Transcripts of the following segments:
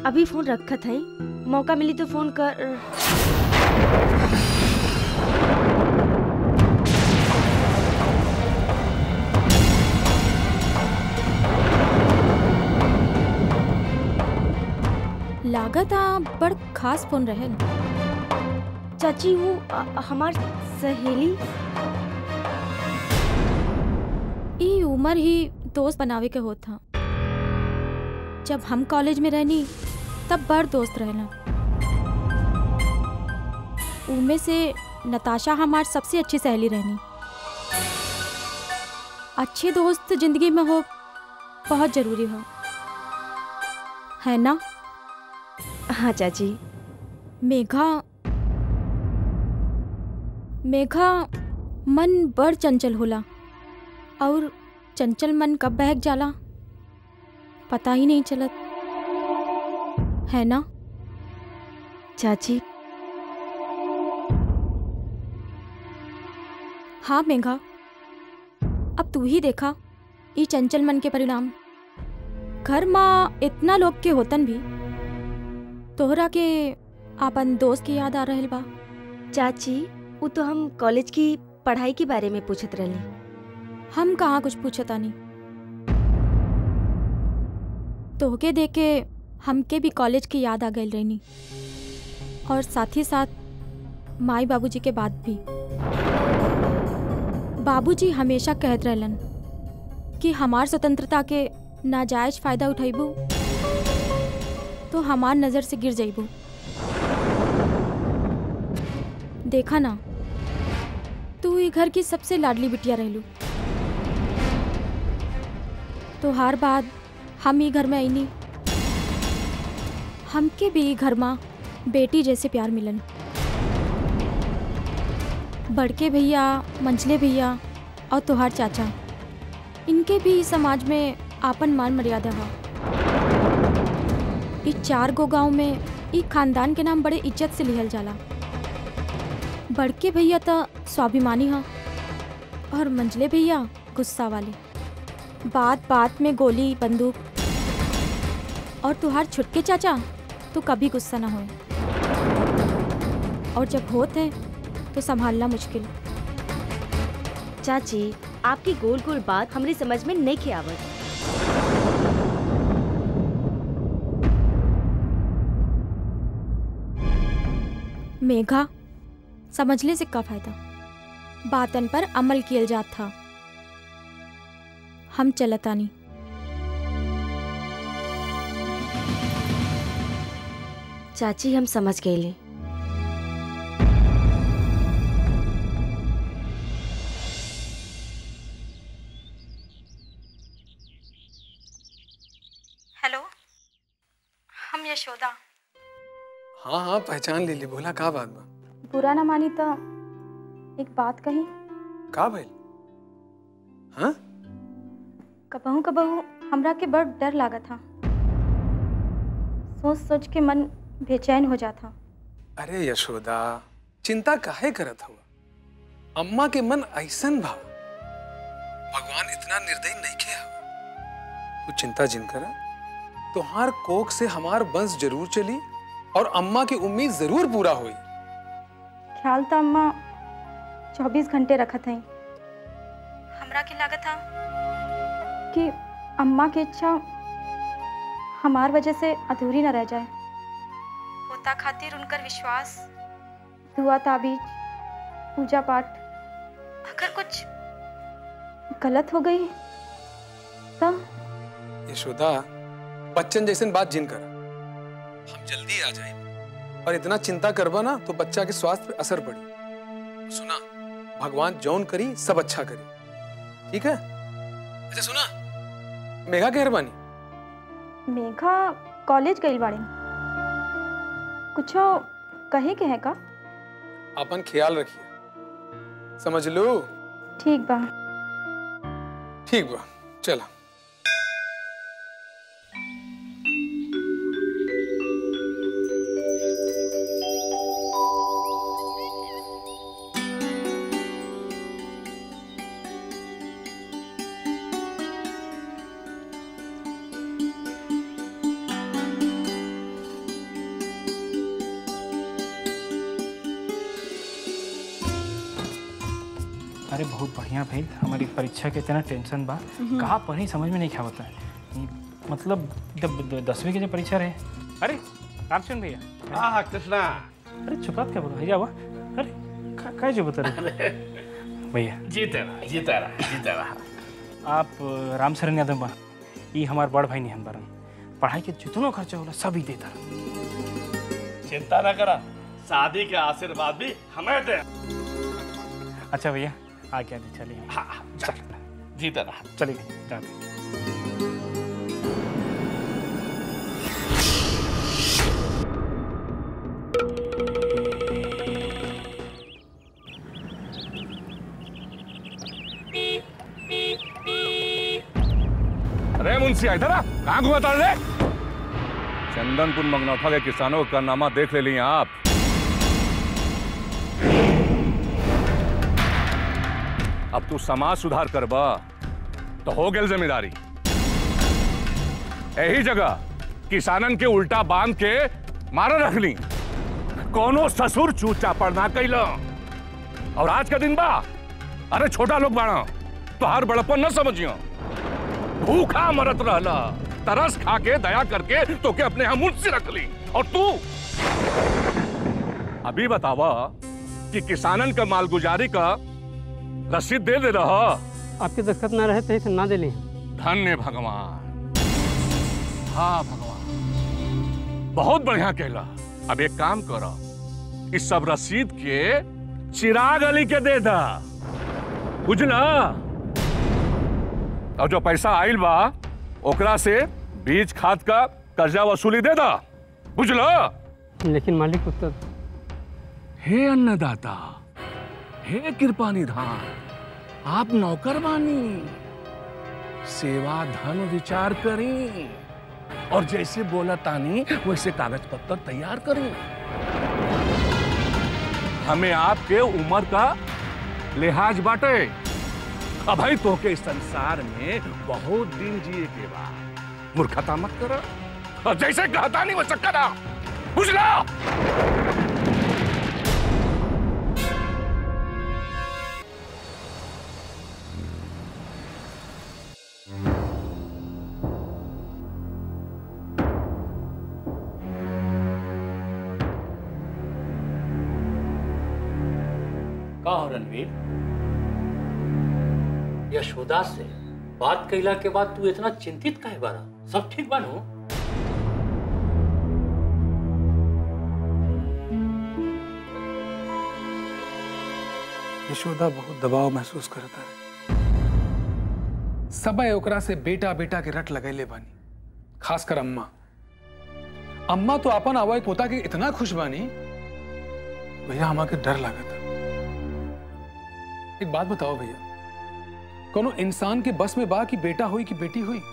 अभी फोन रखत है मौका मिली तो फोन कर लागत आ बड़ खास फोन रहल चाची वो अ- हमार सहेली ई उम्र ही दोस्त बनावे के होत था जब हम कॉलेज में रहनी तब बड़ दोस्त रहना उनमें से नताशा हमार सबसे अच्छी सहेली रहनी अच्छे दोस्त जिंदगी में हो बहुत जरूरी हो है ना हाँ चाची मेघा मेघा मन बड़ चंचल होला और चंचल मन कब बहक जाला पता ही नहीं चलत है ना चाची हाँ मेघा अब तू ही देखा ई चंचल मन के परिणाम घर माँ इतना लोग के होतन भी तोहरा के आपन दोस्त की याद आ रहल बा चाची वो तो हम कॉलेज की पढ़ाई के बारे में पूछत रहली हम कहाँ कुछ पूछता नहीं तोहके देख के हमके भी कॉलेज की याद आ गई रहनी और साथ ही साथ माई बाबूजी के बात भी बाबूजी हमेशा कहत रहलन कि हमार स्वतंत्रता के नाजायज फायदा उठैबू तो हमार नज़र से गिर जाइबू देखा ना तू ही घर की सबसे लाडली बिटिया रहलू तो हर बाद हम ही घर में आईनी हमके भी ई घर माँ बेटी जैसे प्यार मिलन बड़के भैया मंझले भैया और तोहार चाचा इनके भी समाज में आपन मान मर्यादा है इस चार गो गांव में ई खानदान के नाम बड़े इज्जत से लिहल जाला बड़के भैया तो स्वाभिमानी हैं और मंझले भैया गुस्सा वाले बात बात में गोली बंदूक और तुहार छुटके चाचा तो कभी गुस्सा ना होए और जब होते तो संभालना मुश्किल चाची आपकी गोल गोल बात हमरे समझ में नहीं के आवत मेघा समझले से का फायदा बातन पर अमल किया जात था हम चलतानी चाची हम समझ गए हेलो हम यशोदा हाँ हाँ पहचान ले ली बोला का बात बा बुरा ना मानी तो एक बात कही का भइल हाँ कबहू कबहू हमरा के बड़ डर लागा था सोच सोच के मन बेचैन हो जाता अरे यशोदा चिंता काहे करत हुआ अम्मा के मन ऐसन भाव भगवान इतना निर्दयी नहीं के हवा तू चिंता जिन करा तोहार कोख से हमार वंश जरूर चली और अम्मा की उम्मीद जरूर पूरा हुई ख्याल तो अम्मा चौबीस घंटे रखत हई हमरा के लागत था कि अम्मा की इच्छा हमार वजह से अधूरी न रह जाए होता खातिर उनकर विश्वास दुआ ताबीज पूजा पाठ अगर कुछ गलत हो गई तब यशोदा बच्चन जैसन बात जिन करा हम जल्दी आ जाए और इतना चिंता करबा ना तो बच्चा के स्वास्थ्य पे असर पड़ी सुना भगवान जौन करी सब अच्छा करी ठीक है अच्छा सुना मेघा के मेहरबानी मेघा कॉलेज गई बाड़ी कुछो कहे के है का अपन ख्याल रखिए समझ लो ठीक बा ठीक बा चला अरे बहुत बढ़िया भाई हमारी परीक्षा के इतना टेंशन बा कहाँ पढ़ी समझ में नहीं क्या होता है ई, मतलब जब द- दसवीं की जब परीक्षा रहे अरे रामचंद्र भैया हाँ कृष्णा अरे चुप क्या बोलो भैया हुआ अरे का- काय जो बता रहे भैया जीते रहा जीते रहा जीते रहा आप अ, राम शरण यादव बा ई हमार बड़ भाई नहीं बारन पढ़ाई के जितनो खर्चा होला सब ही देता चिंता ना करा शादी के आशीर्वाद भी हमें दे अच्छा भैया आ गया दी चलिए हाँ हाँ, चल जीते रहा चलिए जाते अरे मुंशी इधर आ कहाँ घुमाता रे चंदनपुर मंगनौठा के किसानों का कारनामा देख ले लिए आप अब तू समाज सुधार करबा तो हो गेल जिम्मेदारी यही जगह किसानन के उल्टा बांध के मारा रखली कोनो ससुर चूचा पड़ना कैला और आज का दिन बा अरे छोटा लोग बाड़ा तो हर बड़पन न समझियो भूखा मरत रहला तरस खा के दया करके तो के अपने यहाँ मुझ से रख ली और तू अभी बतावा कि किसानन का मालगुजारी का रसीद दे दे रहा आपके दस्तखत ना रहे तो इसे ना दिली धन्य भगवान हाँ भगवान बहुत बढ़िया कहला अब एक काम करो इस सब रसीद के चिराग अली के दे दा बुझला और जो पैसा आइल बा ओकरा से बीज खाद का कर्जा वसूली दे दा बुझला लेकिन मालिक उत्तर हे अन्नदाता हे कृपा निधान आप नौकर बानी सेवा धन विचार करी और जैसे बोला तानी वैसे कागज पत्र तैयार करी हमें आपके उम्र का लिहाज बाटे अब भाई तो के इस संसार में बहुत दिन जिए के बाद मूर्खता मत करो और जैसे कहता नहीं वैसे करा बुझला का हो रणवीर यशोदा से बात कैला के बाद तू इतना चिंतित काहे बारा सब ठीक बानो यशोदा बहुत दबाव महसूस करता है सबे ओकरा से बेटा बेटा के रट लगैले बानी खासकर अम्मा अम्मा तो अपन आवाज पोता के इतना खुश बानी भैया हमा के डर लागत एक बात बताओ भैया कोनो इंसान के बस में बा कि बेटा हुई कि बेटी हुई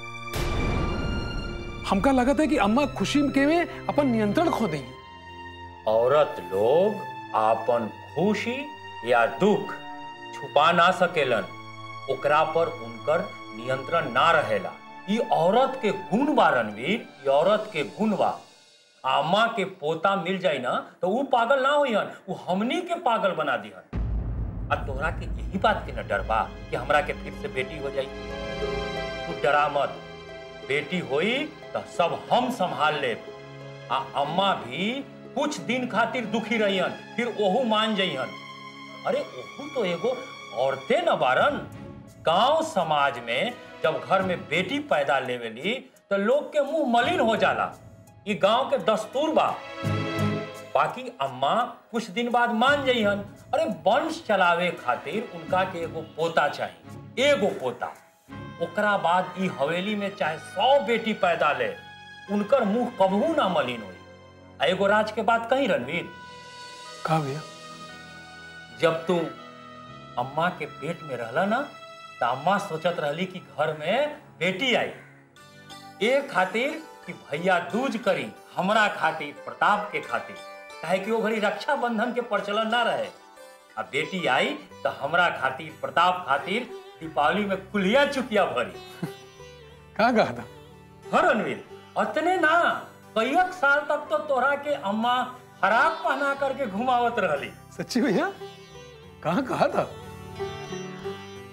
हमका लगत है कि अम्मा खुशी के में अपन नियंत्रण खो देंगी औरत लोग आपन खुशी या दुख छुपा ना सकेलन ओकरा पर उनकर नियंत्रण ना रहेला ई औरत के गुण बा रणवीर ई औरत के गुण बा आमा के पोता मिल जाई ना तो ऊ पागल ना होइहन ऊ हमनी के पागल बना दिहन आ तोहरा के यही बात के न डर बा कि हमरा के फिर से बेटी हो जाई तू डरा मत बेटी होई तो सब हम संभाल लेब आ अम्मा भी कुछ दिन खातिर दुखी रहियन फिर ओहू मान जइहन अरे ओहू तो एगो औरते न बारन गांव समाज में जब घर में बेटी पैदा लेवेली तो लोग के मुंह मलिन हो जाला ये गांव के दस्तूर बा बाकी अम्मा कुछ दिन बाद मान जइहन अरे वंश चलावे खातिर उनका के एगो पोता चाहिए एगो पोता ओकरा बाद ई हवेली में चाहे सौ बेटी पैदा ले उनकर मुंह कबहू ना मलिन होई आ एगो राज के बात कही रणवीर कहा भैया जब तू अम्मा के पेट में रहला ना तो अम्मा सोचत रहली कि घर में बेटी आई ए खातिर कि भैया दूज करी हमरा खातिर प्रताप के खातिर काहे कि वो घड़ी रक्षा बंधन के प्रचलन ना रहे अब बेटी आई तो हमरा खातिर प्रताप खातिर दीपावली में कुलिया चुकिया भरी कहा कहा था हाँ रणवीर अतने ना कईक साल तक तो तोरा के अम्मा फराक पहना करके घुमावत रहली सच्ची भैया कहा कहा था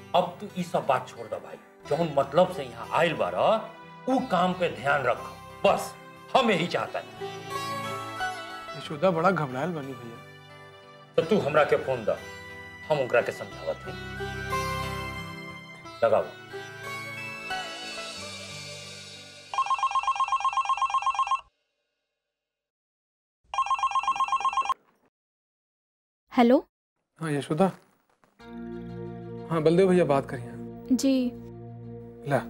अब तू ई सब बात छोड़ दे भाई जौन मतलब से यहाँ आयल बारा ऊ काम पे ध्यान रख बस हम यही चाहता यशोदा बड़ा घबरायल बनी भैया तो तू हमरा के फोन दा हम ओकरा के समझावत हई लगाओ हेलो हाँ यशोदा हाँ बलदेव भैया बात करिए जी ला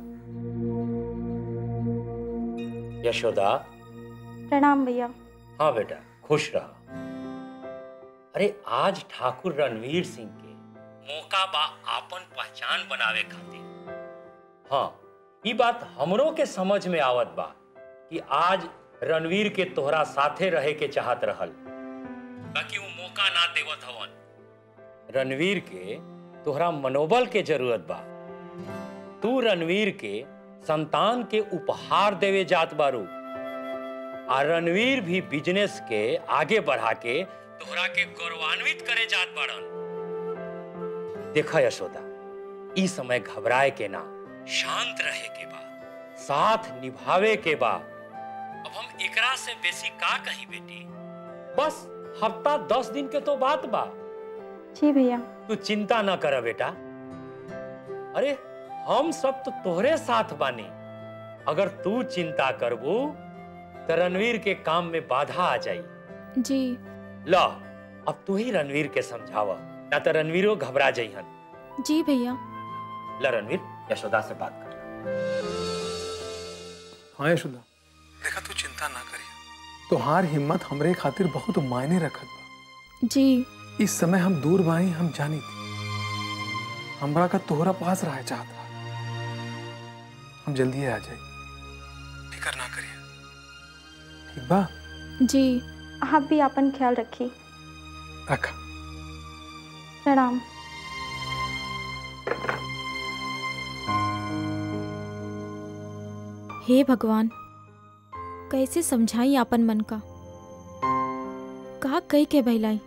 यशोदा प्रणाम भैया हाँ बेटा खुश रहा अरे आज ठाकुर रणवीर सिंह के मौका बा आपन पहचान बनावे खातिर हाँ ई बात हमरो के समझ में आवत बा कि आज रणवीर के तोहरा साथे रहे के चाहत रहल बाकी वो मौका ना देवत हवन रणवीर के तोहरा मनोबल के जरूरत बा तू रणवीर के संतान के उपहार देवे जात बारू आ रणवीर भी बिजनेस के आगे बढ़ा के तोहरा के गौरवान्वित करे जात बाड़न देखा यशोदा ई समय घबराए के ना शांत रहे के बा साथ निभावे के बा अब हम एकरा से बेसी का कही बेटी बस हफ्ता दस दिन के तो बात बा जी भैया तू चिंता ना कर बेटा अरे हम सब तो तोहरे साथ बानी अगर तू चिंता करबू तो रणवीर के काम में बाधा आ जाई जी ला अब तू ही रणवीर के समझावा ना तो रणवीरो घबरा जाइहन जी भैया ला रणवीर यशोदा से बात कर हाँ यशोदा देखा तू चिंता ना करिए तोहार हिम्मत हमरे खातिर बहुत मायने रखत बा जी इस समय हम दूर बाई हम जानी थी हमरा का तोहरा पास रहे चाहत रहा हम जल्दी आ जाए फिकर ना करिए ठीक बा जी आप भी अपन ख्याल रखिए रखा प्रणाम हे भगवान कैसे समझाई आपन मन का कहा कही के बहलाई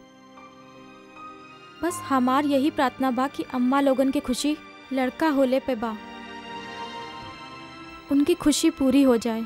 बस हमार यही प्रार्थना बा कि अम्मा लोगन के खुशी लड़का होले पे बा उनकी खुशी पूरी हो जाए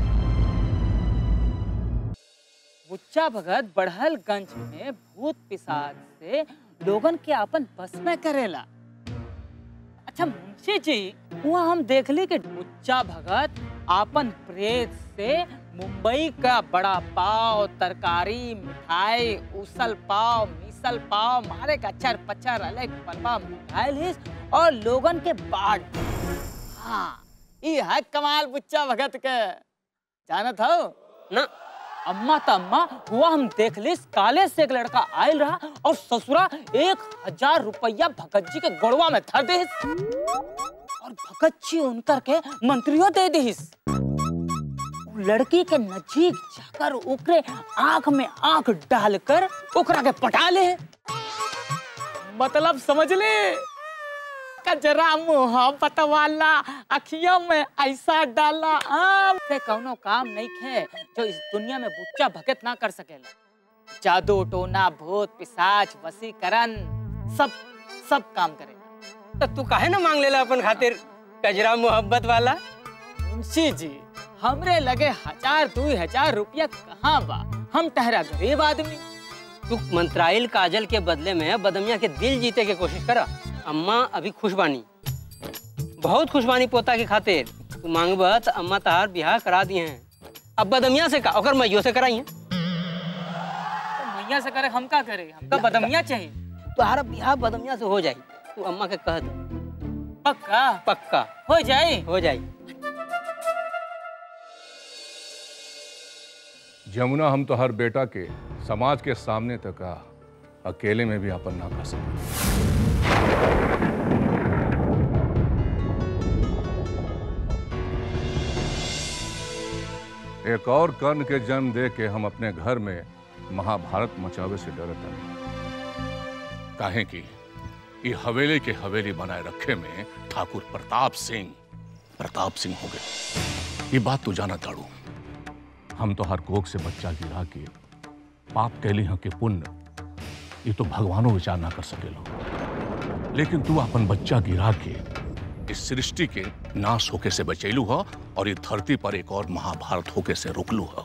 बुच्चा भगत बढ़लगंज में भूत पिशाच से लोगन के अपन बस में करेला अच्छा मुंशी जी वहाँ हम देखली कि बुच्चा भगत आपन प्रेत से मुंबई का बड़ा पाव तरकारी मिठाई उसल पाव मिसल पाव मारे का अचर पचर अलग पलवा मिठाई लिस और लोगन के बाढ़ हाँ ये है कमाल बुच्चा भगत के जानत हो ना अम्मा त अम्मा हुआ हम देख लिस काले से एक लड़का आयल रहा और ससुरा एक हजार रुपया भगत जी के गोड़वा में धर दे और भगत जी उनकर के मंत्रियों दे दिस लड़की के नजीक जाकर ओकरे आंख में आंख डालकर ओकरा के पटा ले मतलब समझ ले कजरा मोहब्बत वाला अखियों में ऐसा डाला आम से कौनो काम नहीं खे जो इस दुनिया में बुच्चा भगत ना कर सकेला जादू टोना भूत पिशाच वसीकरण सब सब काम करेला तो तू काहे ना मांग लेला अपन खातिर कजरा मोहब्बत वाला मुंशी जी हमरे लगे हजार दो हजार रुपया कहाँ बा हम ठहरा गरीब आदमी तू मंत्राइल काजल के बदले में बदमिया के दिल जीते के कोशिश करा अम्मा अभी खुश बानी बहुत खुश बानी पोता के खातिर तू मांगब तो अम्मा तहार बियाह करा दिए हैं अब बदमिया से का ओकर मैयो से कराई हैं तो मैया से करे हम का करे हमका बदमिया चाहिए तुम्हारा बियाह बदमिया से हो जाई तू अम्मा के कह दे पक्का पक्का हो जाए हो जाई जमुना हम तो हर बेटा के समाज के सामने तक आ, अकेले में भी अपन ना कर सके एक और कर्ण के जन्म दे के हम अपने घर में महाभारत मचावे से डरत हनी काहे की ये हवेली के हवेली बनाए रखे में ठाकुर प्रताप सिंह प्रताप सिंह हो गए ये बात तू जाना ताड़ू हम तो हर कोख से बच्चा गिरा के पाप कैली हैं के पुण्य ये तो भगवानों विचार ना कर सके लोग लेकिन तू अपन बच्चा गिरा के इस सृष्टि के नाश होके से बचैलू हो और ये धरती पर एक और महाभारत होके से रोकलू हो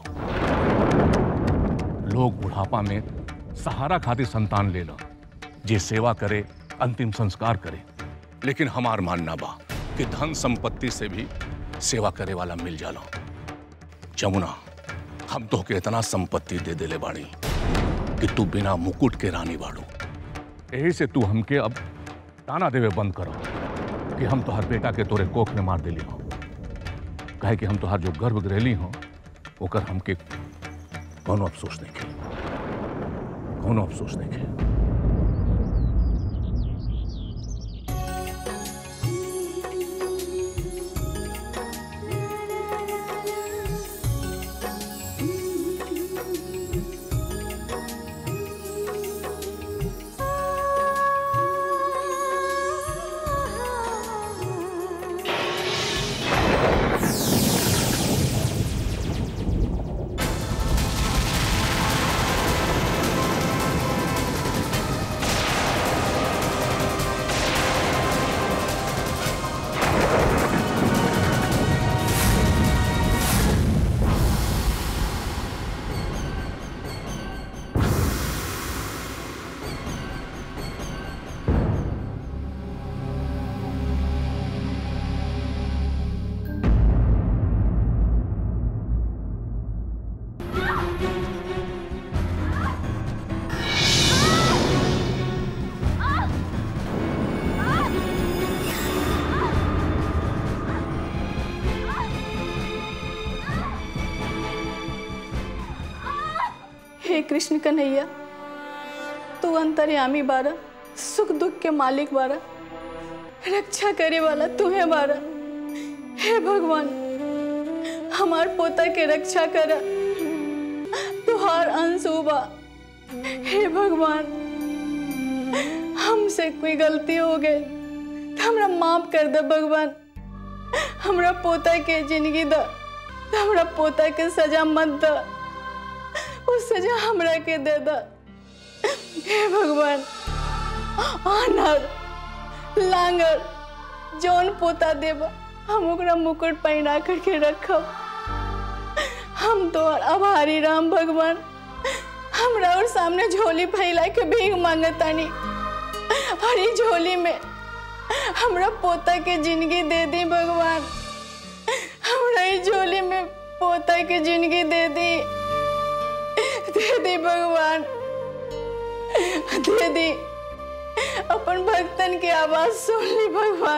लोग बुढ़ापा में सहारा खातिर संतान ले लो जे सेवा करे अंतिम संस्कार करे लेकिन हमार मानना बा कि धन संपत्ति से भी सेवा करे वाला मिल जाला जमुना हम तो के इतना संपत्ति दे देले बाड़ी कि तू बिना मुकुट के रानी बाड़ू यही से तू हमके अब ताना देवे बंद करो कि हम तोहर बेटा के तोरे कोख में मार देली हो कहे कि हम तोहर जो गर्भ गृहली हो ओकर हमके कौनो अफसोस नहीं के कौनो अफसोस नहीं के हे कृष्ण कन्हैया तू अंतर्यामी बारा सुख दुख के मालिक बारा रक्षा करे वाला तुम्हें बारा हे भगवान हमार पोता के रक्षा करा तुहार अंश बा हे भगवान हमसे कोई गलती हो गई तो हमरा माफ कर दे भगवान हमरा पोता के जिंदगी द तो हमरा पोता के सजा मत द उस सजा हमरा के दे द हे भगवान आनर लांगर जौन पोता देब हम ओकरा मुकुट पहिना करके रखब हम तो आभारी राम भगवान हमरा और सामने झोली फैला के भीख मांगतानी और ये झोली में हमरा पोता के जिंदगी दे दी भगवान हमरा ये झोली में पोता के जिंदगी दे दी दे दी भगवान दे दी अपन भक्तन की आवाज सुन ली भगवान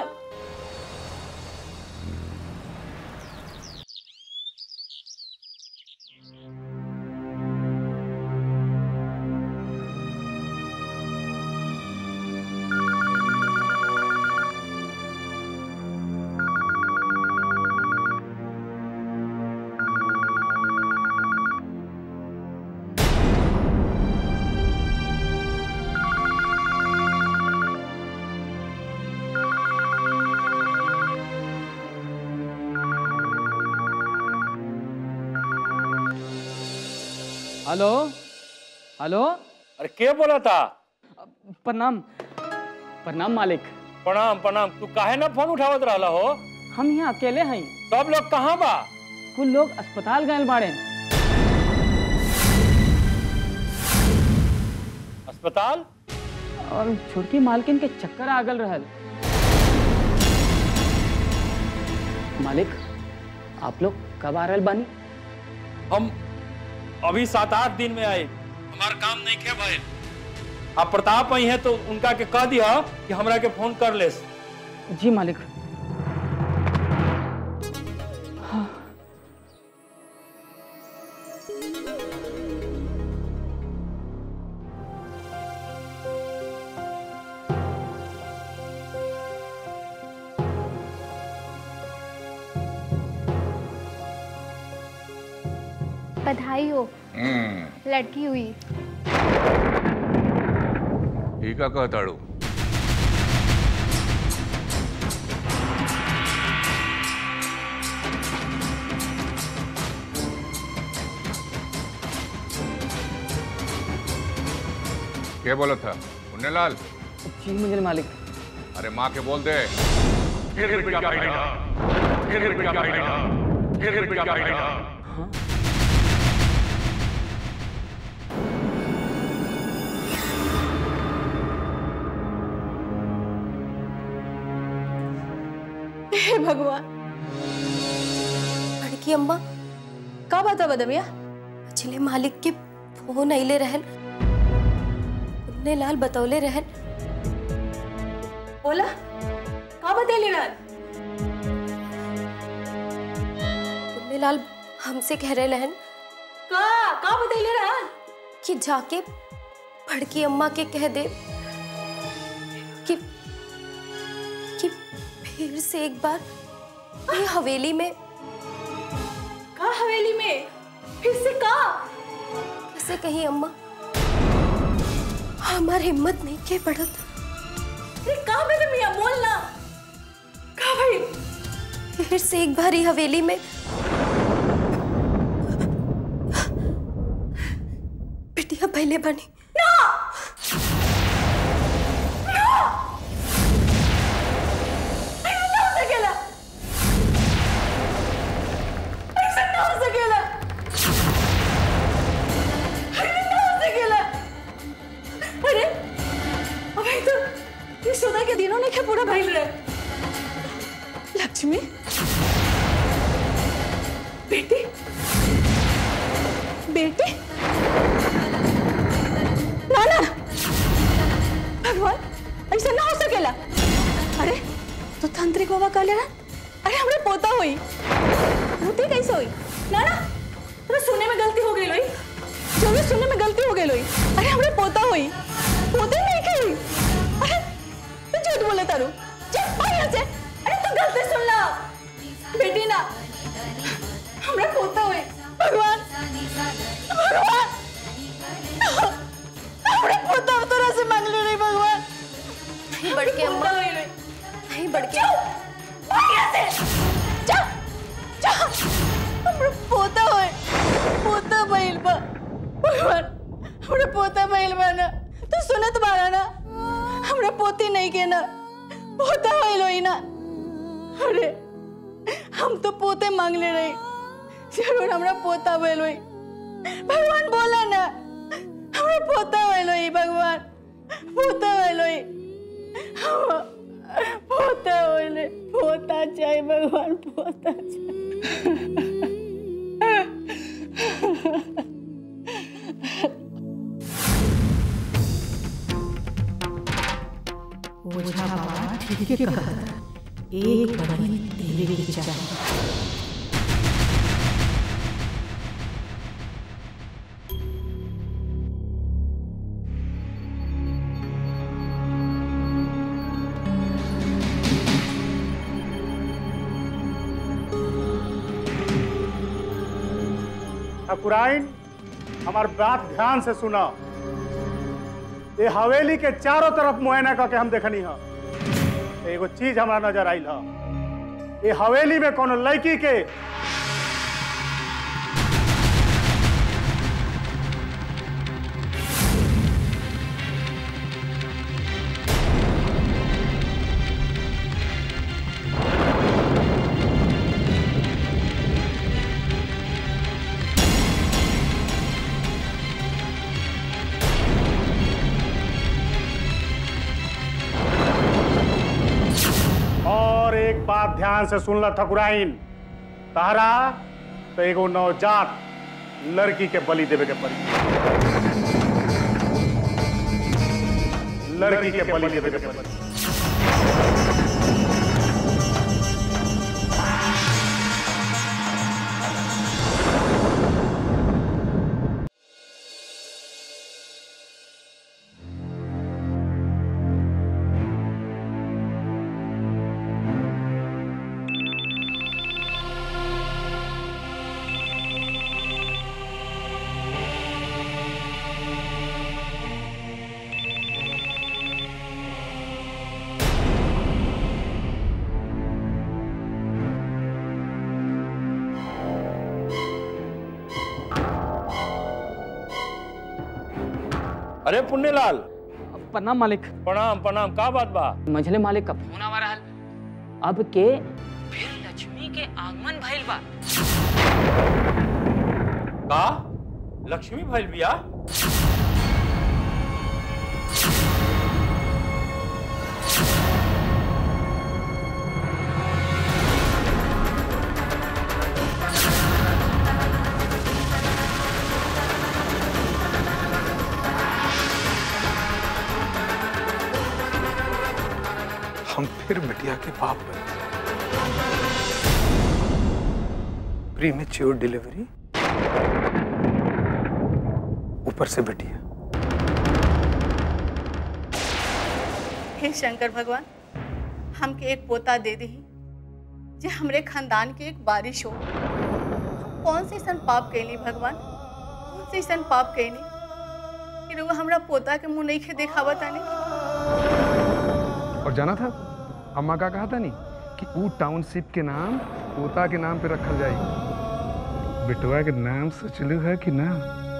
हेलो हेलो अरे के बोला था प्रणाम प्रणाम मालिक प्रणाम प्रणाम तू काहे ना फोन उठावत रहला हो हम यहाँ अकेले हैं सब लोग कहाँ बा कुछ लोग अस्पताल गए बाड़े अस्पताल और छोटकी मालकिन के चक्कर आगल रहल मालिक आप लोग कब आ रहल बानी हम अभी सात आठ दिन में आए हमार काम नहीं खे भाई आप प्रताप आई हैं तो उनका के कह दिया कि हमरा के फोन कर ले जी मालिक बधाई हो लड़की हुई ठीक है कहताड़ू क्या बोला था पुण्यलाल जी मुझे मालिक अरे माँ के बोल दे फिर बिटिया पहला फिर बिटिया पहला फिर बिटिया पहला हे भगवान बड़की अम्मा का बता बदमिया पिछले मालिक के फोन अइले रहन उन्ने लाल बतौले रहन बोला का बतेली रहन उन्ने लाल हमसे कह रहे रहन का का बतेली रहन कि जाके बड़की अम्मा के कह दे कि कि फिर से एक बार ये हवेली में का हवेली में फिर से का कैसे कहीं अम्मा हमार हिम्मत नहीं के बढ़त अरे का बदमिया बोल ना का भाई फिर से एक बार ये हवेली में बिटिया पहले बनी ना ना ऐसा ना हो सकेला ऐसा ना हो सकेला ऐसा ना हो सकेला अरे अबे तो ये सोदा के दिनों ने क्या पूरा भइल रहे लक्ष्मी बेटी बेटी ना ना भगवान ऐसा ना हो सकेला अरे तो तांत्रिक बाबा कहले ना अरे हमरे पोता होई पोती कैसे होई ना ना अरे सुनने में गलती हो गई लोई जरूर सुनने में गलती हो गई लोई अरे हमरे पोता होई पोते नहीं कही अरे तू झूठ बोले तारू चल भाग यहाँ से अरे तू गलती सुन ला बेटी ना हमरे पोता होई भगवान भगवान हमरे पोता तोरा से मांग ले रही भगवान नहीं बड़के अम्मा पोता होई लोई नहीं बड़के भाग यहाँ से जा जा हमरे पोता होए पोता भइल बा भगवान हमरे पोता भइल बा ना तू सुनत बारा ना हमरे पोती नहीं के ना पोता भइल होई ना अरे हम तो पोते मांग ले रही जरूर हमरा पोता भइल होई भगवान बोला ना हमरा पोता भइल होई भगवान पोता भइल होई हम- पोता होले पोता चाहिए भगवान पोता चाहिए ओझा बाबा ठीक है कहत एक बनी देवे के चाहिए ठकुराइन हमार बात ध्यान से सुना ये हवेली के चारों तरफ मुआयना करके हम देखनी है एगो चीज हमरा नजर आइल है ये हवेली में कोनो लड़की के और एक बात ध्यान से सुन ला ठकुराइन तारा तो एगो नवजात लड़की के बलि देवे के पड़ी लड़की के बलि देवे के पड़ी अरे पुण्यलाल प्रणाम मालिक प्रणाम प्रणाम का बात बा मझले मालिक का फोन आवा रहल अब के फिर लक्ष्मी के आगमन भइल बा का लक्ष्मी भइल बिया हम फिर बिटिया के बाप बने प्रीमेच्योर डिलीवरी ऊपर से बिटिया हे शंकर भगवान हमके एक पोता दे दी जे हमरे खानदान के एक बारिश हो हम कौन से सन पाप कैली भगवान कौन से सन पाप कैली कि रउआ हमरा पोता के मुंह नहीं खे देखावा तानी और जाना था अम्मा का कहा था नहीं कि ऊ टाउनशिप के नाम पोता के नाम पे रखल जाई बिटवा के नाम सोचलू है कि ना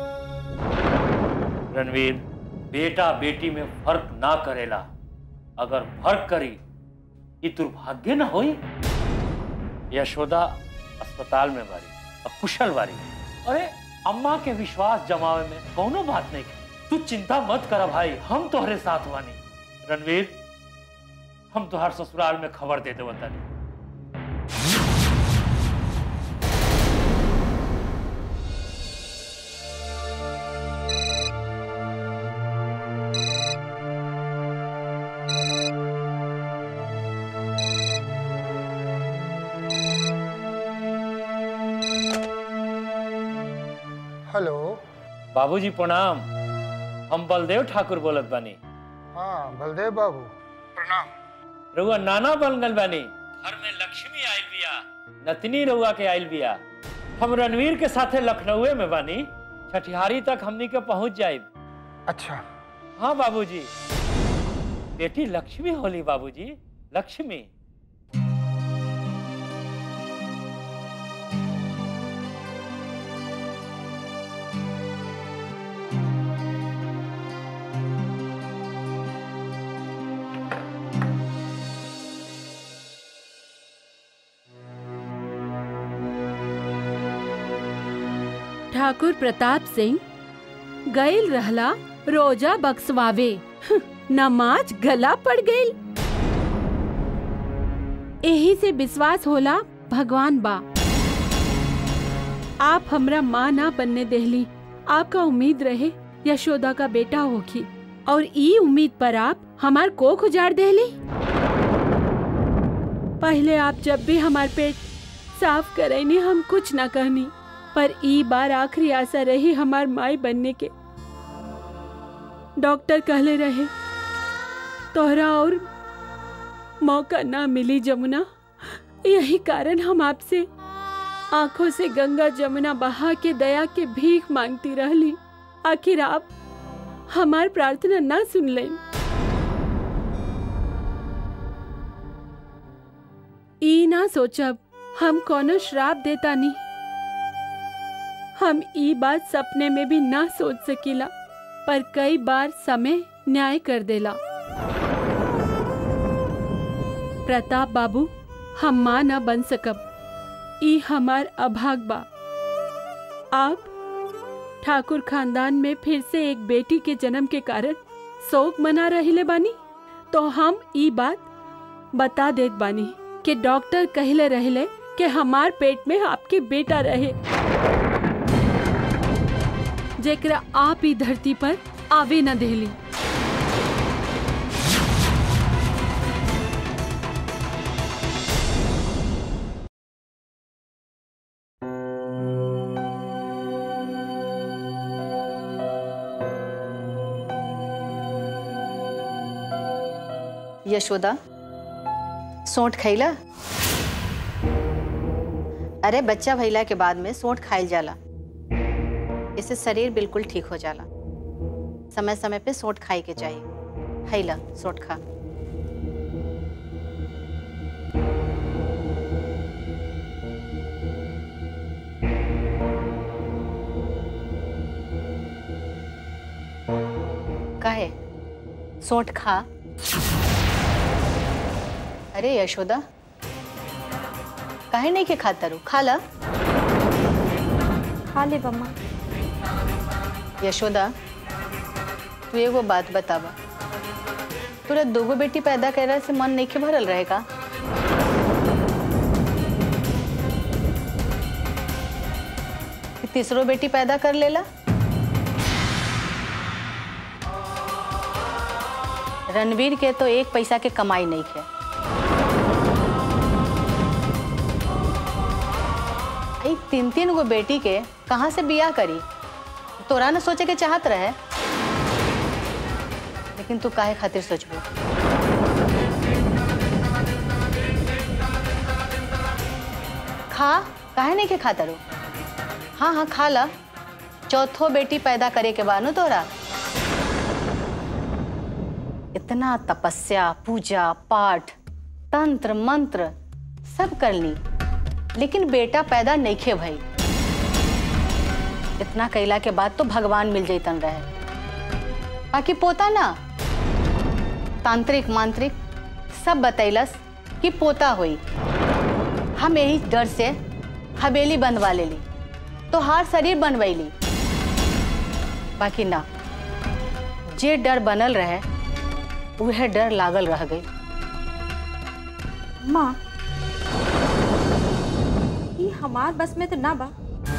रणवीर बेटा बेटी में फर्क ना करेला अगर फर्क करी ये दुर्भाग्य न होई यशोदा अस्पताल में बारी अब कुशल बारी अरे अम्मा के विश्वास जमावे में कोनो बात नहीं है तू चिंता मत कर भाई हम तोहरे साथ वानी रणवीर हम तोहर ससुराल में खबर दे देव तनी हेलो बाबूजी प्रणाम हम बलदेव ठाकुर बोलत बानी हाँ बलदेव बाबू प्रणाम रउआ नाना बन गल बानी घर में लक्ष्मी आयल बिया नतनी रउआ के आयल बिया हम रणवीर के साथे लखनऊ में बानी छठिहारी तक हमनी के पहुंच जाइब अच्छा हाँ बाबूजी बेटी लक्ष्मी होली बाबूजी लक्ष्मी ठाकुर प्रताप सिंह गईल रहला रोजा बक्सवावे हं, नमाज गला पड़ गईल यही से विश्वास होला भगवान बा आप हमरा माँ ना बनने देहली आपका उम्मीद रहे यशोदा का बेटा होगी और ई उम्मीद पर आप हमार कोख उजाड़ देहली पहले आप जब भी हमार पेट साफ करैनी हम कुछ ना कहनी पर ई बार आखिरी आशा रही हमार माई बनने के डॉक्टर कहले रहे तोहरा और मौका ना मिली जमुना यही कारण हम आपसे आंखों से गंगा जमुना बहा के दया के भीख मांगती रहली आखिर आप हमार प्रार्थना ना सुन लें ई ना सोचब हम कोनो श्राप देता नहीं हम ई बात सपने में भी ना सोच सकीला पर कई बार समय न्याय कर देला प्रताप बाबू हम माँ न बन सकब ई हमार अभाग बा आप ठाकुर खानदान में फिर से एक बेटी के जन्म के कारण शोक मना रहिले बानी तो हम ई बात बता देत बानी कि डॉक्टर कहले रहले कि हमार पेट में आपके बेटा रहे जेकरा आप ही धरती पर आवे न देली यशोदा सोंठ खैला अरे बच्चा भइला के बाद में सोंठ खाइल जाला इससे शरीर बिल्कुल ठीक हो जाला समय समय पे सोंठ खाई के चाहिए खैला सोंठ खा काहे सोंठ खा अरे यशोदा काहे नहीं के खाता रू खा ला खा ले बम्मा यशोदा तू एगो बात बतावा तोरा दोगो बेटी पैदा करे से मन नहीं के भरल रहेगा कि तीसरो बेटी पैदा कर लेला रणवीर के तो एक पैसा के कमाई नहीं है आई तीन तीन गो बेटी के कहाँ से बियाह करी तोरा न सोचे के चाहत रहे लेकिन तू काहे खातिर सोचबो खा काहे नहीं के खाता रो हाँ हाँ खा ला चौथो बेटी पैदा करे के बानू तोरा इतना तपस्या पूजा पाठ तंत्र मंत्र सब कर ली लेकिन बेटा पैदा नहीं खे भई इतना कैला के बाद तो भगवान मिल जैतन रहे बाकी पोता ना तांत्रिक मांत्रिक सब बतैलस कि पोता हुई हम यही डर से हवेली बनवा लेली तो हार शरीर बनवैली बाकी ना जे डर बनल रहे वह डर लागल रह गई माँ ये हमार बस में तो ना बा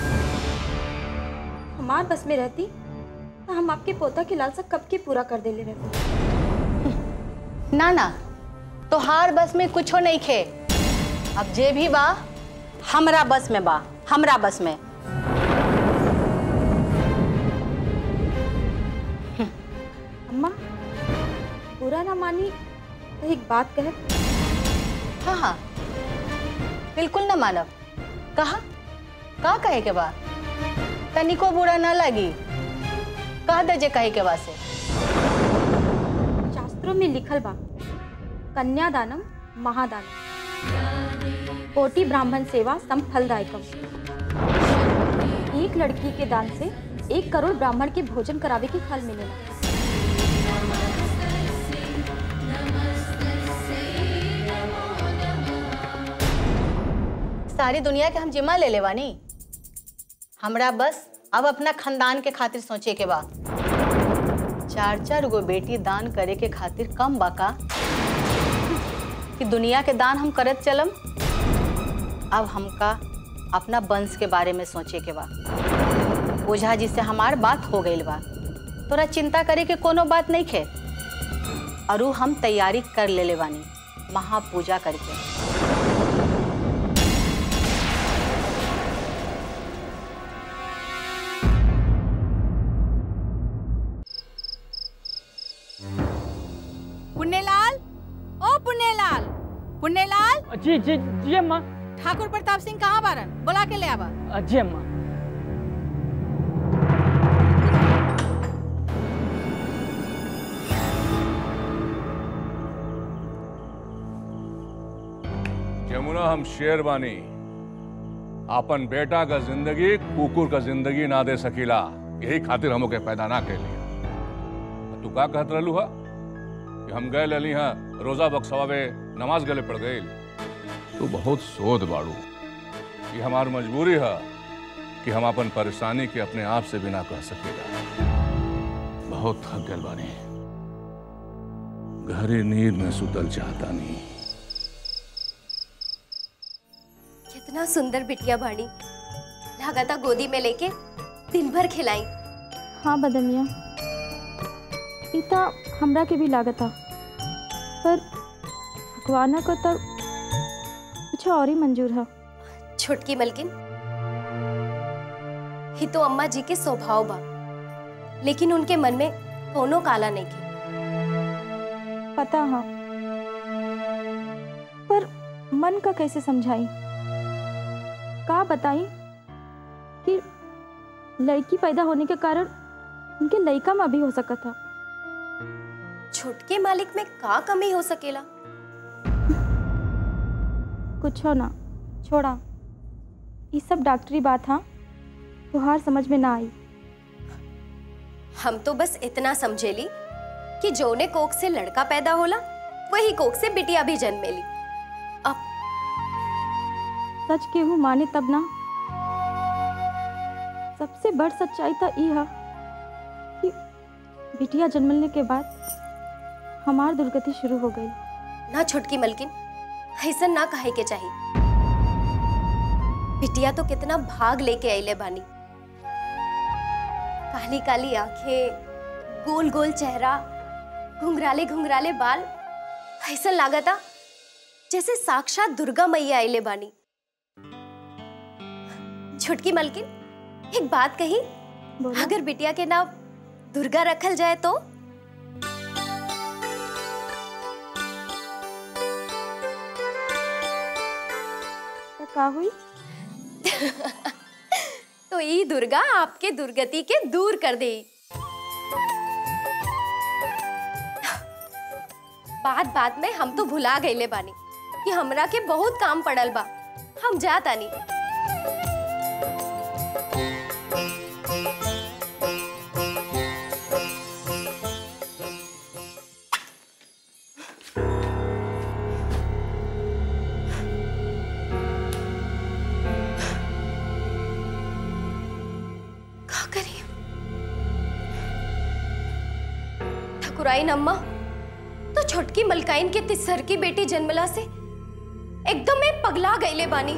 हमार बस में रहती तो हम आपके पोता की लालसा कब की पूरा कर देले रहते ना ना तोहार बस में कुछो नहीं खे अब जे भी बा हमरा बस में बा हमरा बस में अम्मा पूरा ना मानी तो एक बात कहे हाँ हाँ बिल्कुल ना मानव कहा का कहे के बा तनिको बुरा ना लगी कह दे जे कहे के बा से शास्त्रों में लिखल बा कन्यादानम महादानम कोटि ब्राह्मण सेवा सम फलदायकम एक लड़की के दान से एक करोड़ ब्राह्मण के भोजन करावे के फल मिलेला सारी दुनिया के हम जिम्मा ले लेवानी हमरा बस अब अपना खानदान के खातिर सोचे के बा चार चार गो बेटी दान करे के खातिर कम बाका कि दुनिया के दान हम करत चलम अब हमका अपना वंश के बारे में सोचे के बा ओझा जी से हमार बात हो गई बा तोरा चिंता करे के कोनो बात नहीं खे अरु हम तैयारी कर ले लेवानी महापूजा करके पुण्यलाल ओ पुण्यलाल पुण्यलाल जी जी जी अम्मा ठाकुर प्रताप सिंह कहाँ बारन बुला के ले आवा जी अम्मा यमुना हम शेर बानी अपन बेटा का जिंदगी कुकुर का जिंदगी ना दे सकीला यही खातिर हम के पैदा ना कैली तू का कहत रहलू हा कि हम गए लली हा रोजा बक्सवावे नमाज गले पड़ गई तू बहुत सोध बाड़ू ये हमार मजबूरी है कि हम अपन परेशानी के अपने आप से बिना कह सकेगा बहुत थक गल बानी गहरी नींद में सुतल चाहता नहीं कितना सुंदर बिटिया बाड़ी लगाता गोदी में लेके दिन भर खिलाई हाँ बदमिया इता हमरा के भी लागत था पर भगवाना को तो कुछ और ही मंजूर है छोटकी मलकिन ही तो अम्मा जी के स्वभाव बा लेकिन उनके मन में कोनो काला नहीं के पता हाँ पर मन का कैसे समझाई का बताई कि लड़की पैदा होने के कारण उनके लड़का में भी हो सका था छोटके मालिक में का कमी हो सकेला कुछ हो ना छोड़ा ये सब डॉक्टरी बात हाँ तुहार समझ में ना आई हम तो बस इतना समझेली कि जौने कोख से लड़का पैदा होला वही कोख से बिटिया भी जन्मेली सच केहू माने तब ना सबसे बड़ सच्चाई तो ई है कि बिटिया जन्मने के बाद हमार दुर्गति शुरू हो गई ना छोटकी मलकिन ऐसा ना कहे के चाहिए बिटिया तो कितना भाग लेके अले बानी काली काली आंखें गोल गोल चेहरा घुंघराले घुंघराले बाल ऐसा लागता जैसे साक्षात दुर्गा मैया अले बानी छोटकी मलकिन एक बात कही अगर बिटिया के नाम दुर्गा रखल जाए तो तो का हुई तो ई दुर्गा आपके दुर्गति के दूर कर दे बात बात में हम तो भुला गईले बानी कि हमरा के बहुत काम पड़ल बा हम जा तानी का करी ठकुराइन अम्मा तो छोटकी मलकाइन के तिसर की बेटी जन्मला से एकदम में पगला गईले बानी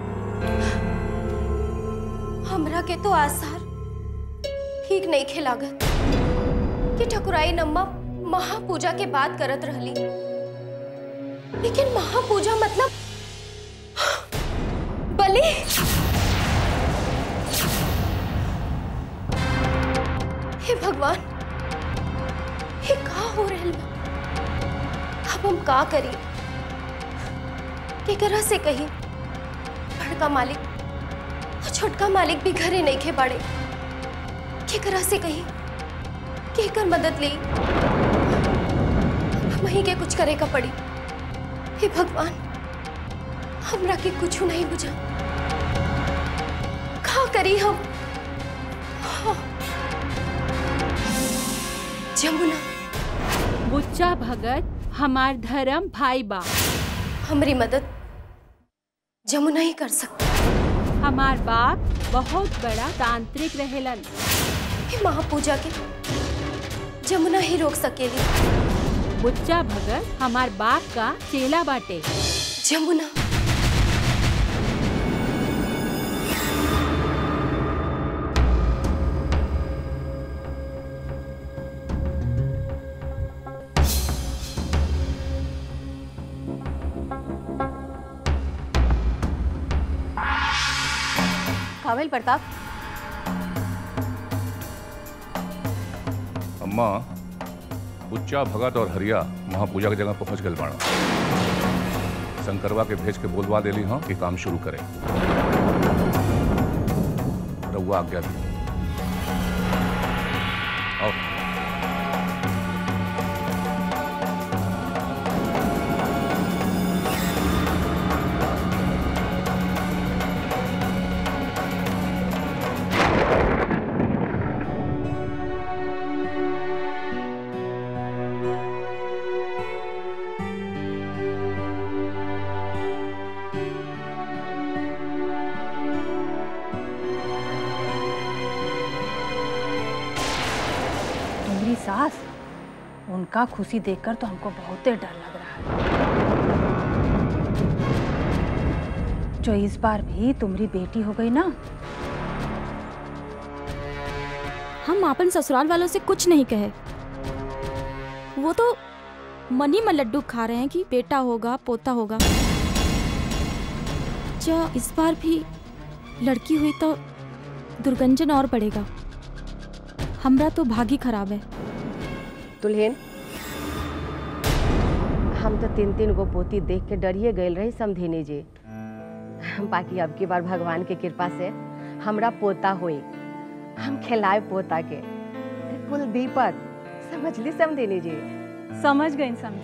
हमरा के तो आसार ठीक नहीं खिलागत कि ठकुराइन अम्मा महापूजा के बात करत रहली लेकिन महापूजा मतलब बलि हे भगवान ये का हो रहल बा अब हम का करी केकरा से कही बड़का मालिक और छोटका मालिक भी घरे नहीं खे बाड़े केकरा से कही केकर मदद ली वहीं के कुछ करे का पड़ी हे भगवान हमरा के कुछ नहीं बुझा का करी हम हाँ। जमुना बुच्चा भगत हमार धर्म भाई बा हमारी मदद जमुना ही कर सकता हमार बाप बहुत बड़ा तांत्रिक रहेलन हे महापूजा के जमुना ही रोक सकेली बुच्चा भगत हमार बाप का चेला बाटे जमुना काबिल प्रताप अम्मा उच्चा भगत और हरिया महापूजा की जगह पहुंच गए बाड़ा शंकरवा के भेज के बोलवा देली हाँ कि काम शुरू करें रउआ आज्ञा दी आओ तुम्हारी सास उनका खुशी देखकर तो हमको बहुत ही डर लग रहा है जो इस बार भी तुम्हारी बेटी हो गई ना हम अपन ससुराल वालों से कुछ नहीं कहे वो तो मनी में लड्डू खा रहे हैं कि बेटा होगा पोता होगा जो इस बार भी लड़की हुई तो दुर्गंजन और बढ़ेगा हमरा तो भागी खराब है दुल्हन हम तो तीन तीन गो पोती देख के डरिए गए रही समझेने जे बाकी अब की बार भगवान के कृपा से हमरा पोता हुई हम खिलाए पोता के कुल दीपक समझ ली समझेने जी समझ गई समझ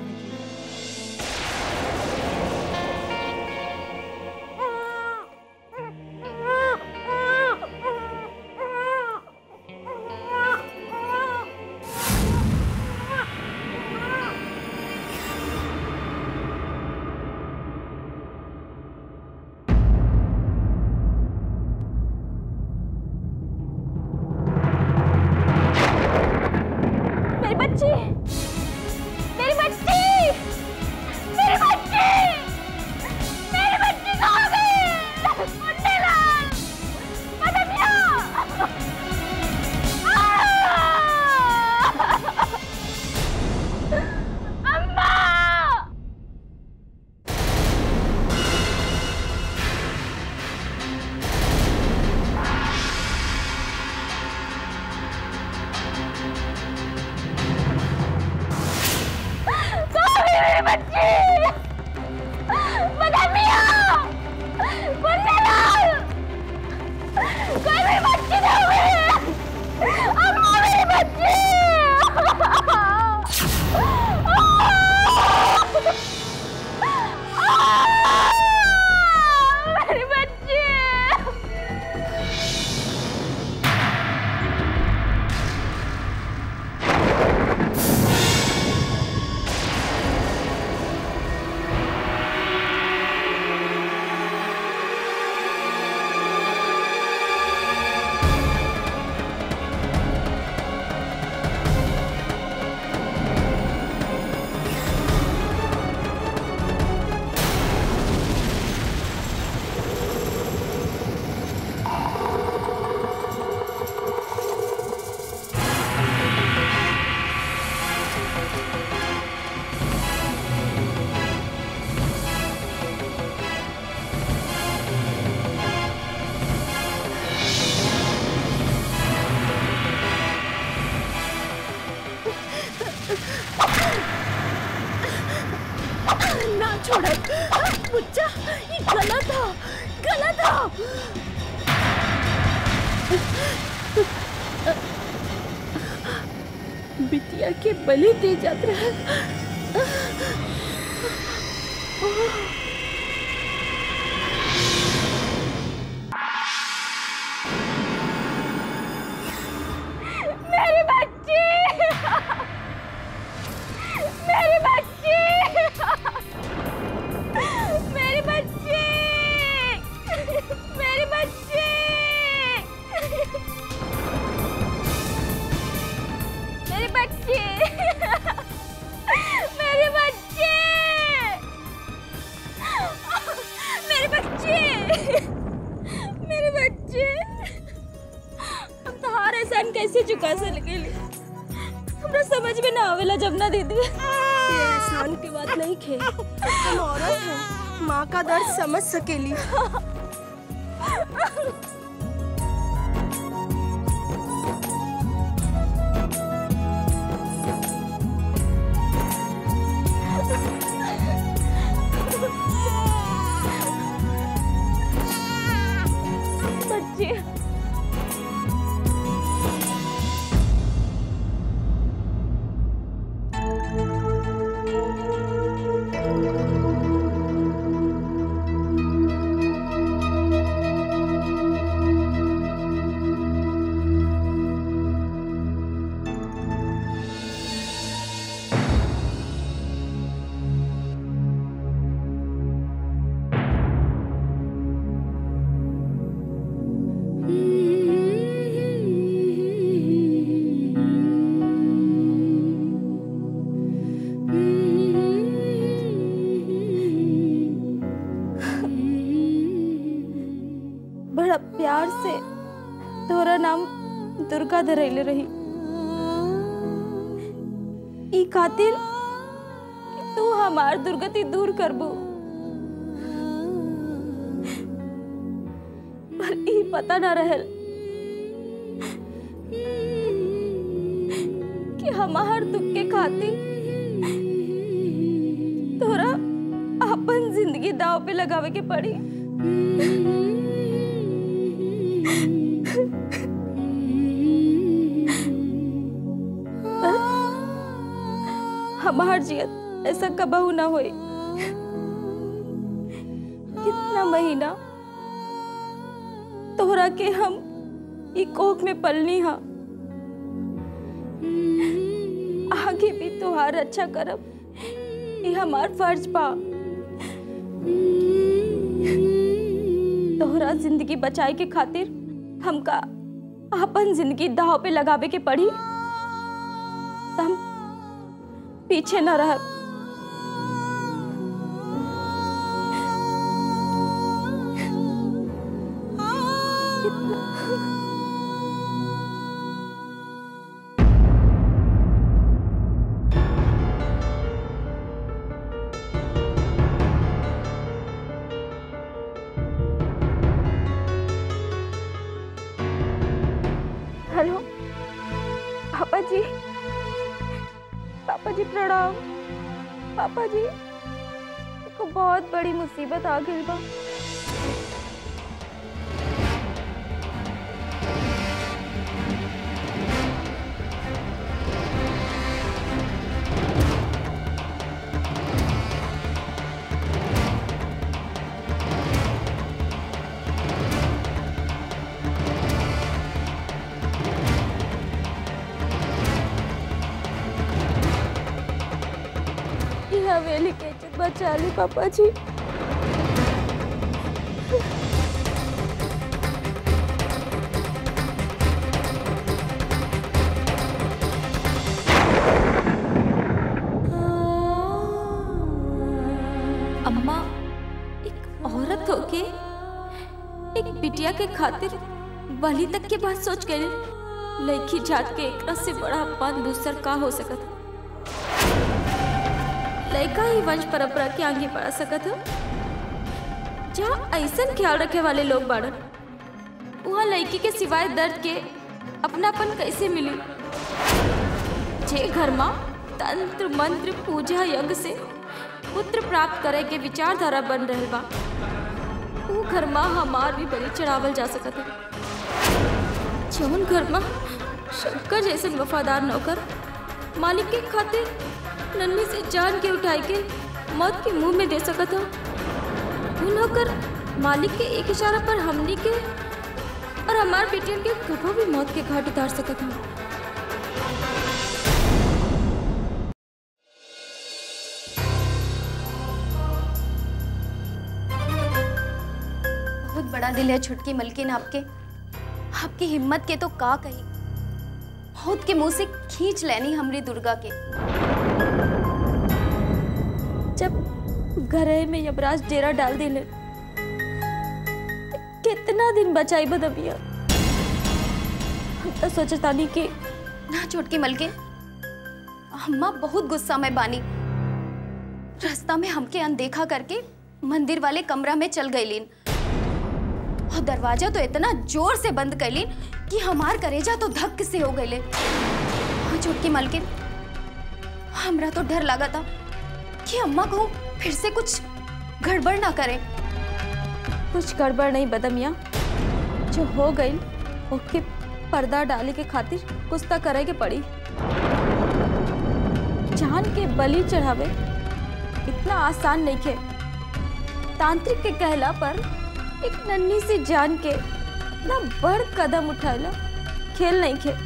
बुच्चा ये गलत था गलत था बिटिया के बलि दे जात रहे मेरी बच्ची मेरी बच्ची मेरी बच्ची मेरी बच्ची मेरी बच्ची मेरी बच्ची मेरी बच्ची मेरी बच्ची हम तहार एहसान कैसे चुका सकेली हमरा समझ में ना आवेला जब ना दीदी ये एहसान की बात नहीं खे हम औरत हैं माँ का दर्द समझ सकेली बच्ची बड़ा प्यार से तोरा नाम दुर्गा धरैले रही ई खातिर कि तू हमार दुर्गति दूर करबू पर ई पता ना रहल कि हमार दुख के खातिर तोरा अपन जिंदगी दाव पे लगावे के पड़ी हमार जियत ऐसा कबहू ना होई कितना महीना तोहरा के हम ई कोख में पलनी हा आगे भी तोहार अच्छा करब ये हमार फर्ज बा तोहरा जिंदगी बचाए के खातिर हमका अपन जिंदगी दाव पे लगावे के पड़ी त हम पीछे न रह हेलो पापा जी पापा जी प्रणाम पापा जी देखो बहुत बड़ी मुसीबत आ गई बा ये हवेली के इज्जत बचा ली पापा जी अम्मा एक औरत होके एक बिटिया के खातिर बलि तक के बात सोच गए लड़की जात के एकरा से बड़ा अपमान दूसर का हो सकत लड़का ही वंश परंपरा के आगे बढ़ा सकत हो जहाँ ऐसा ख्याल रखे वाले लोग बाड़न वहाँ लड़की के सिवाय दर्द के अपनापन कैसे मिली जे घर में तंत्र मंत्र पूजा यज्ञ से पुत्र प्राप्त करे के विचारधारा बन रहल बा ऊ घर माँ हमार भी बलि चढ़ावल जा सकत है जौन घर माँ शंकर जैसे वफादार नौकर मालिक के खातिर नन्ही से जान के उठाई के मौत के मुंह में दे सकत हो वो नौकर मालिक के एक इशारा पर हमनी के और हमार बेटियन के कभो भी मौत के घाट उतार सकत हो बहुत बड़ा दिल है छुटकी मलकिन आपके आपकी हिम्मत के तो का कही खुद के मुंह से खींच लेनी हमरी दुर्गा के जब घरे में यमराज डेरा डाल दिले कितना दिन बचाई बदबिया हम तो सोचतानी कि ना छोटकी मलकिन अम्मा बहुत गुस्सा में बानी रास्ता में हमके अनदेखा करके मंदिर वाले कमरा में चल गईलीन और दरवाजा तो इतना जोर से बंद कैलीन कि हमार करेजा तो धक से हो गईले हाँ छोटकी मलकिन हमरा तो डर लगा था कि अम्मा को फिर से कुछ गड़बड़ ना करे कुछ गड़बड़ नहीं बदमिया जो हो गई ओके पर्दा डाले के खातिर कुछ तो करे के पड़ी जान के बलि चढ़ावे इतना आसान नहीं खे तांत्रिक के कहला पर एक नन्ही सी जान के ना बड़ कदम उठाला खेल नहीं खे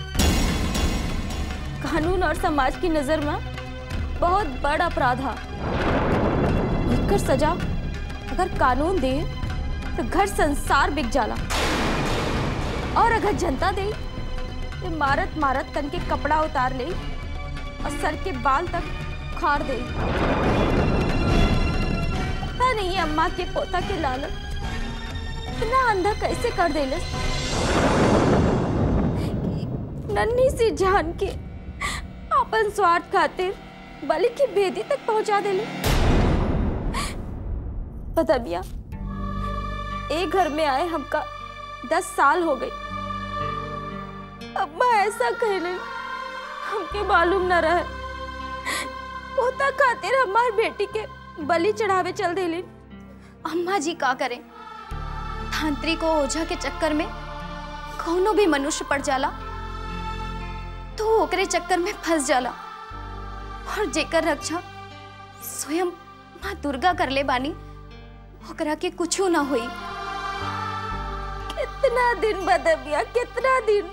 कानून और समाज की नजर में बहुत बड़ अपराध है एकर सजा अगर कानून दे तो घर संसार बिक जाला और अगर जनता दे तो मारत मारत तन के कपड़ा उतार ले और सर के बाल तक उखाड़ दे पता नहीं है अम्मा के पोता के लालच इतना अंधा कैसे कर दे नन्ही सी जान के अपन स्वार्थ खातिर बलि की बेदी तक पहुंचा देले पता बिया एक घर में आए हमका दस साल हो गई अम्मा ऐसा कहले हमके मालूम न रहे पोता खातिर हमार बेटी के बलि चढ़ावे चल देले अम्मा जी का करें तांत्रिक और ओझा के चक्कर में कौनो भी मनुष्य पड़ जाला तो ओकरे चक्कर में फंस जाला और जेकर रक्षा स्वयं माँ दुर्गा कर ले बानी ओकरा के कुछो ना हुई कितना दिन बदबिया कितना दिन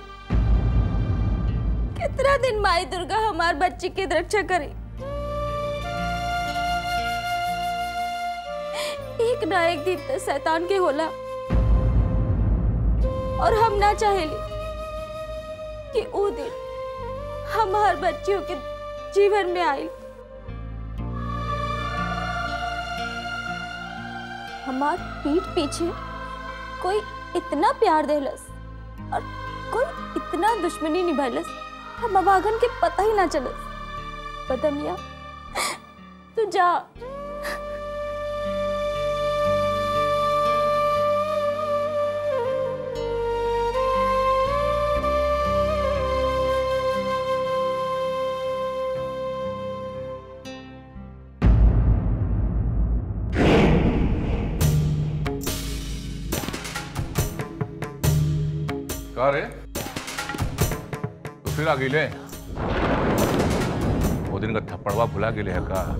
कितना दिन माई दुर्गा हमार बच्ची की रक्षा करे एक ना एक दिन तो शैतान के होला और हम ना चाहेली कि वो दिन हमार बच्चियों के जीवन में आई हमार पीठ पीछे कोई इतना प्यार देलस और कोई इतना दुश्मनी निभैलस हम अभागन के पता ही ना चलस पता मिया तू जा का रे तो फिर आ गिले वो दिन का थप्पड़वा भुला गिले है का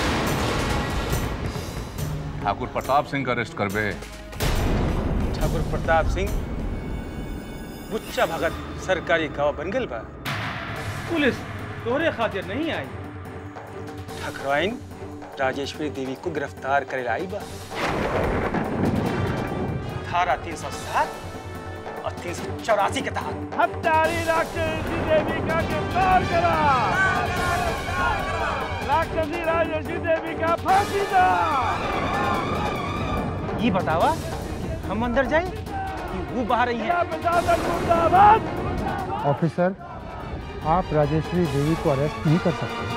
ठाकुर प्रताप सिंह का अरेस्ट करबे ठाकुर प्रताप सिंह बुच्चा भगत सरकारी गवाह बन गल बा पुलिस तोहरे खातिर नहीं आई ठकराइन राजेश्वरी देवी को गिरफ्तार करे लाई बा धारा तीन सौ सात और तीन सौ चौरासी के तहत हत्यारी राक्षसी देवी का गिरफ्तार करा राक्षसी राजेशी देवी का फांसी दा ये बतावा कि हम अंदर जाए कि वो बाहर रही है मुर्दाबाद ऑफिसर आप राजेश्वरी देवी को अरेस्ट नहीं कर सकते